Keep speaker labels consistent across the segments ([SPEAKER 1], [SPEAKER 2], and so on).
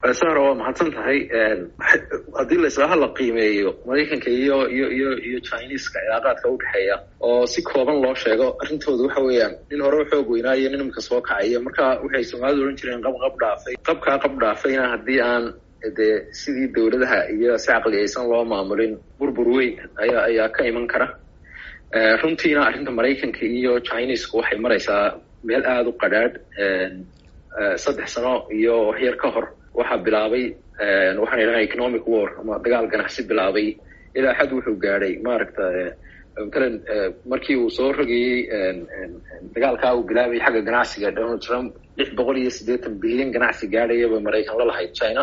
[SPEAKER 1] sara waa mahadsan tahay haddii laislaha la qiimeeyo maraykanka iyo iyo iyo iyo chineska cilaaqaadka udhexeeya oo si kooban loo sheego arrintooda waxa weeyaan nin hore u xoog weynaayo nin imika soo kacaya marka waxay soomaalidu odhan jireen qab qab dhaafay qabkaa qab dhaafayna haddii aan dee sidii dowladaha iyo si caqliyaysan loo maamulin burbur weyn ayaa ayaa ka iman kara runtiina arrinta maraykanka iyo chinesku waxay maraysaa meel aada u qadhaadh saddex sano iyo waxyar ka hor waxaa bilaabay waxaan idhaha economic war ama dagaal ganacsi bilaabay ilaa xad wuxuu gaadhay maaragta matalan markii uu soo rogayey dagaalkaa uu bilaabay xagga ganacsiga donald trump lix boqol iyo siddeetan bilyan ganacsi gaadhayaba maraykan la lahayd china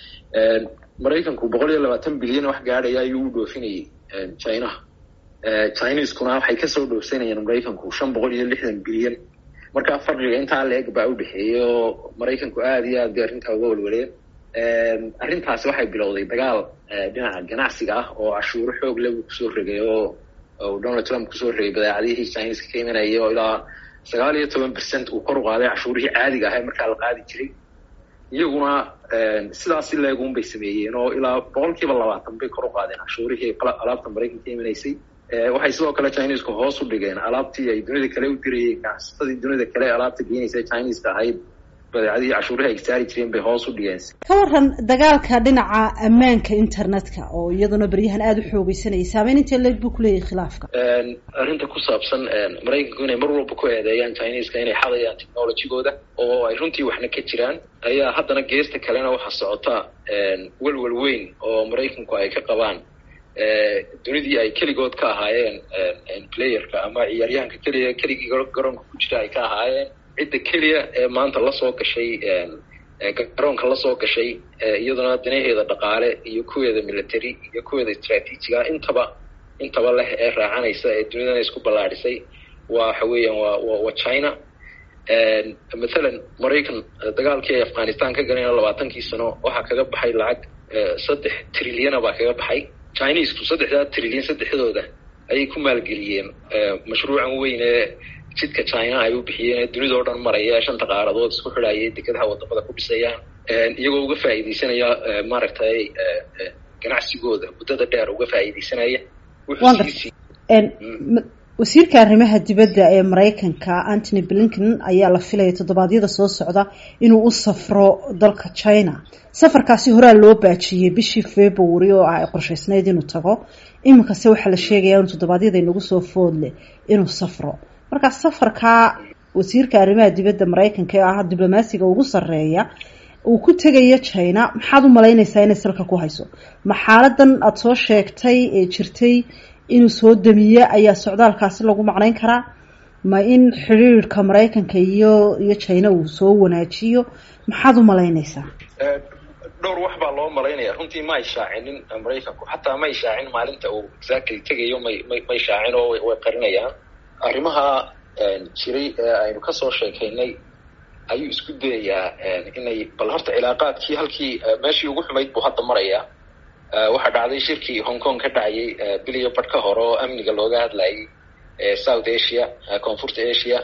[SPEAKER 1] maraykanku boqol iyo labaatan bilyan wax gaadhaya ayuu u dhoofinayay chinaha chineskuna waxay kasoo dhoofsanayeen maraykanku shan boqol iyo lixdan bilyan markaa farqiga intaa la eg baa u dhexeeyay oo maraykanku aada iyo aad bay arrintaa uga walwaleen arrintaasi waxay bilowday dagaal dhinaca ganacsiga ah oo cashuuro xoog leh uu kusoo regay oo donald trump kusoo regay badeecadihii chineska ka imanayay oo ilaa sagaal iyo toban percent uu kor u qaaday cashuurihii caadiga ahay markaa la qaadi jiray iyaguna sidaas si leegun bay sameeyeen oo ilaa boqol kiiba labaatan bay kor u qaadeen cashuurihii alaabta maraykanka ka imanaysay waxay sidoo kale chinesku hoos u dhigeen alaabtii ay dunida kale u dirayeen ganacsatadii dunida kale alaabta geynaysa chineska ahayd badeecadihii cashuuraha ay saari jireen bay hoos u dhigeen
[SPEAKER 2] ka waran dagaalka dhinaca ammaanka internetka oo iyaduna beryahan aada u xoogeysanayay saameyn intee leeg buu kuleeyahay khilaafka
[SPEAKER 1] arrinta ku saabsan maraykanku inay mar walba ku eedeeyaan chineska inay xadayaan technologygooda oo ay runtii waxna ka jiraan ayaa haddana geesta kalena waxaa socota welwel weyn oo maraykanku ay ka qabaan dunidii ay keligood ka ahaayeen playerka ama ciyaaryahanka keliya keligii garoonka ku jira ay ka ahaayeen cidda keliya ee maanta lasoo gashay garoonka lasoo gashay iyaduna danaheeda dhaqaale iyo kuweeda military iyo kuweeda istraatiijiga intaba intaba leh ee raacanaysa ee dunidana isku ballaadhisay waa waxa weeyaan waa waa china mathalan maraykan dagaalkii ay afghanistan ka galeen labaatankii sano waxaa kaga baxay lacag saddex trilyana baa kaga baxay chinesku saddexdaa trilyan saddexdooda ayay ku maalgeliyeen mashruucan weyn ee jidka china ay u bixiyeen ee dunida oo dhan maraya shanta qaaradood isku xidhayay dekedaha wadamada ku dhisayaan iyagoo uga faa'iidaysanaya maaragtay ganacsigooda muddada dheer uga faa'iidaysanaya
[SPEAKER 2] wasiirka arrimaha dibadda ee maraykanka antony blinken ayaa la filaya toddobaadyada soo socda inuu u safro dalka china safarkaasi horaa loo baajiyey bishii february oo ah ay qorshaysnayd inuu tago iminkase waxaa la sheegaya inu toddobaadyada inagu soo foodleh inuu safro marka safarkaa wasiirka arrimaha dibadda maraykanka ee ah diblomaasiga ugu sarreeya uu ku tegayo china maxaad u malaynaysaa inay salka ku hayso ma xaaladan aada soo sheegtay ee jirtay inuu soo damiye ayaa socdaalkaasi lagu macnayn karaa ma in xidhiirka maraykanka iyo iyo china uu soo wanaajiyo maxaad u malaynaysaa
[SPEAKER 1] dhowr wax baa loo malaynaya runtii ma ay shaacinin maraykanku xataa ma ay shaacin maalinta uu exactly tegayo may may may shaacin oo way qarinayaan arrimaha jiray ee aynu kasoo sheekaynay ayuu isku dayayaa inay bal horta cilaaqaadkii halkii meeshii ugu xumayd buu hadda marayaa waxaa dhacday shirkii hong kong ka dhacayay biliyo badh ka hore oo amniga looga hadlayay south asia koonfurta asia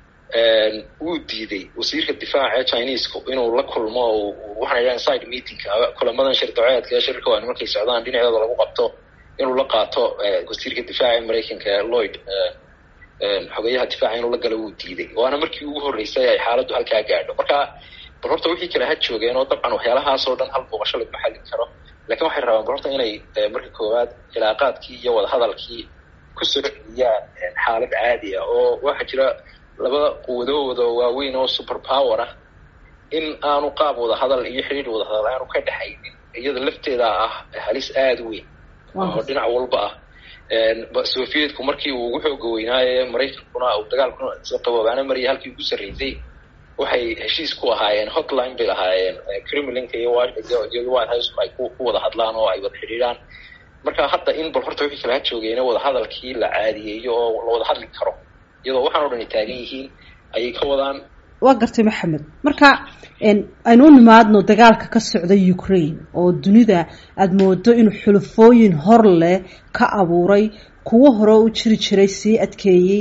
[SPEAKER 1] wuu diiday wasiirka difaaca chinesku inuu la kulmo waxaan idhaha side meeting kulamadan shir daceedka ee shirka waa markay socdaan dhinacooda lagu qabto inuu la qaato wasiirka difaaca maraykanka lloyd xogeyaha difaaca inuu la galo wuu diiday waana markii ugu horreysay ay xaaladdu halkaa gaadho marka bal horta wixii kale ha joogeen oo dabcan waxyaalahaasoo dhan hal booqasho laguma xallin karo lakin waxay rabaan bal horta inay marka koowaad cilaaqaadkii iyo wadahadalkii ku soo celiyaan xaalad caadi ah oo waxaa jira labada quwadooda waaweyn oo super power ah in aanu qaab wadahadal iyo xidhiir wadahadal aanu ka dhexaynin iyada lafteeda ah halis aada u weyn oo dhinac walba ah sovietku markii uu ugu xooga weynaaye maraykankuna uu dagaalkuna qaboobaana maraya halkii ugu sarreysay waxay heshiis ku ahaayeen hotline bay lahaayeen kremlinka iyo iyo white house ay ku wada hadlaan oo ay wada xidhiidhaan marka hadda in bal horta wixii kala ha joogeena wadahadalkii la caadiyeeyo oo la wada hadli karo iyadoo waxaan o dhan ay taagan yihiin ayay ka wadaan
[SPEAKER 2] waa gartay maxamed marka aynu u nimaadno dagaalka ka socda ukraine oo dunida aada moodo inuu xulufooyin hor leh ka abuuray kuwo hore u jiri jiray sii adkeeyey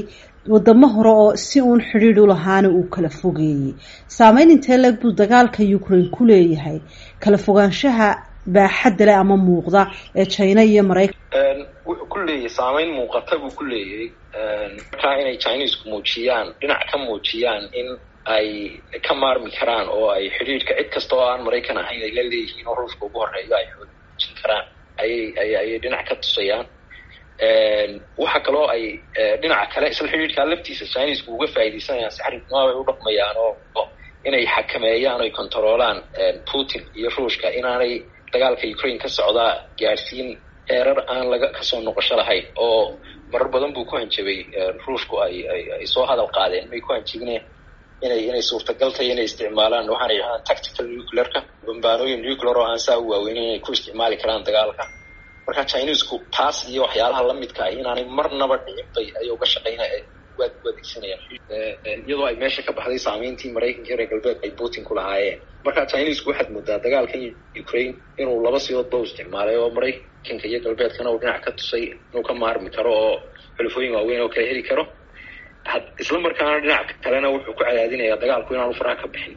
[SPEAKER 2] wadamo hore oo si uun xidhiidh u lahaana uu kala fogeeyey saameyn intee leeg buu dagaalka ukraine ku leeyahay kala fogaanshaha baaxadda leh ama muuqda ee china iyo maraykan
[SPEAKER 1] wuxuu ku leeyahay saameyn muuqata buu ku leeyahay markaa inay chinesku muujiyaan dhinac ka muujiyaan in ay ka maarmi karaan oo ay xidhiidhka cid kasta oo aan maraykan ahayn ay la leeyihiin oo ruushka ugu horeeyo ay xoojin karaan ayay ay ayay dhinac ka tusayaan waxa kaloo ay dhinaca kale isla xidhiidhkaa laftiisa chinesku uga faaidaysanayaan si xariifnimo ay u dhaqmayaan oo inay xakameeyaan oy contaroolaan putin iyo ruushka inaanay dagaalka ukraine ka socdaa gaadhsiin heerar aan laga kasoo noqosho lahayn oo marar badan buu ku hanjabay ruushku ay ay soo hadal qaadeen may ku hanjabine inay inay suurtagal tahay inay isticmaalaan waxaana yidhahdaan tactical nuclearka bambaanooyin nuclear oo aan saa u waaweyn inay ku isticmaali karaan dagaalka marka chinesku taas iyo waxyaalaha lamidka ah inaanay marnaba dhicin bay ay uga shaqeyna waad u adeegsanayaan iyadoo ay meesha ka baxday saameyntii maraykanka iyo reer galbeedka ay putin ku lahaayeen marka chinesku waxaad moodaa dagaalkan ukraine inuu laba sidoodba u isticmaalay oo maraykanka iyo galbeedkana uu dhinac ka tusay inuu ka maarmi karo oo xulufooyin waaweyn oo kala heli karo isla markaana dhinac kalena wuxuu ku cadaadinayaa dagaalku inaanu faraha ka bixin